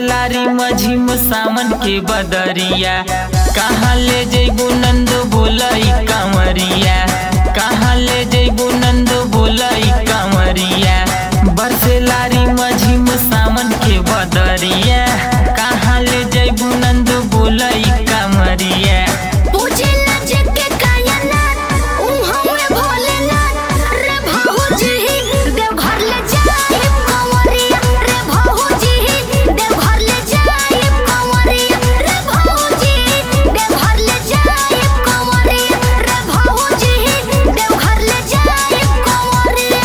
लारी मझिम सामन के बदरिया कहाँ ले जैबू नंद बोलई कंवरिया कहाँ ले जैबू नंद बोलई कंवरिया बरसे लारी मझिम सामन के बदरिया कहाँ ले जैबू नंद बोलई कंवरिया पूछेला जेके कायनात ऊ हवे भोलेनाथ रे भाऊजी देवघर ले जाइब कंवरिया रे भाऊजी देवघर ले जाइब कंवरिया रे भाऊजी देवघर ले जाइब कंवरिया रे भाऊजी देवघर ले जाइब कंवरिया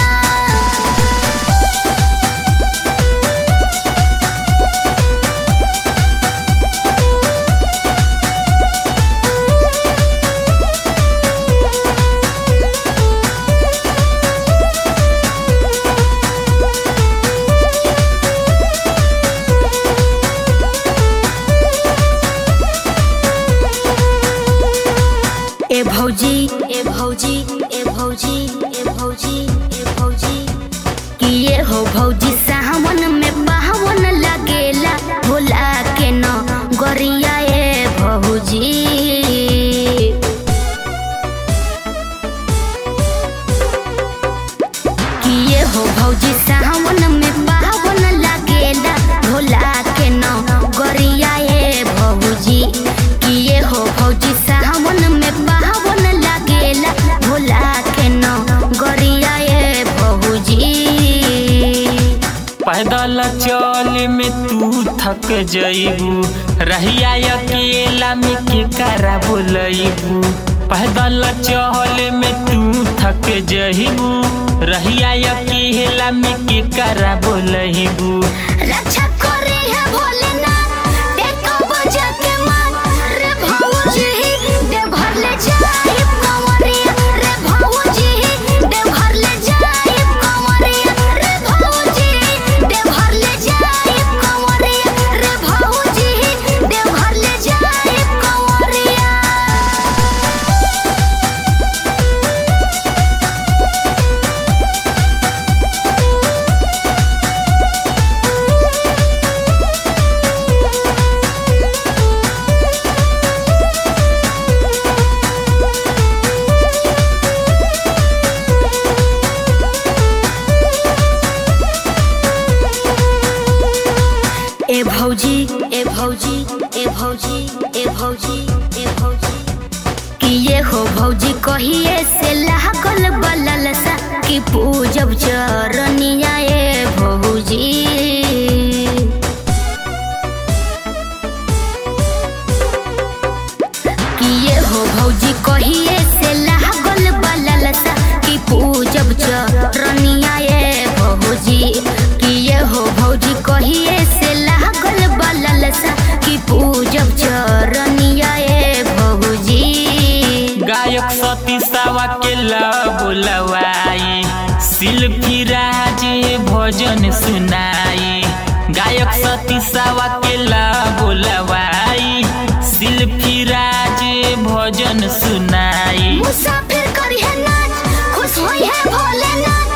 ए भौजी ए भौजी ए भौजी ए भौजी ए भौजी किए हो भौजी सावन में बावन लगेला भोला के न गरिया ए भौजी किए हो भौजी सावन में बावन लगेला भोला के न गरिया ए भौजी किए हो भौजी सावन में बावन लगेला भोला के न गरिया ए भौजी पैदल चल में तू थक जइबू रहिया अकेला में के करा बोलइबू पैदल चल में तू थक जइबू रहिया अकेला में के करा बोलइबू रक्षा करे है भोलेनाथ देखो बजा के मात रे भाऊजी देवघर ले जाइब कंवरिया रे भाऊजी देवघर ले जाइब कंवरिया रे भाऊजी देवघर ले जाइब कंवरिया रे भाऊजी देवघर ले जाइब कंवरिया ए भौजी ए भौजी ए भौजी ए भौजी ए भौजी किए हो भौजी कहिए से लागल बलल सा कि पूजब चरनिया ए भौजी किए हो भौजी कहिए से लागल बलल सा कि पूजब चरनिया ए भौजी किए हो भौजी कहिए से लागल बलल सा कि पूजब चरनिया ए भौजी गायक सती सावा के ला बोलवाई शिल्पी राज भजन सुनाई गायक सती सावा के ला बोलवाई शिल्पी राज भजन सुनाई मुसाफिर करी है नाच खुश होई है भोलेनाथ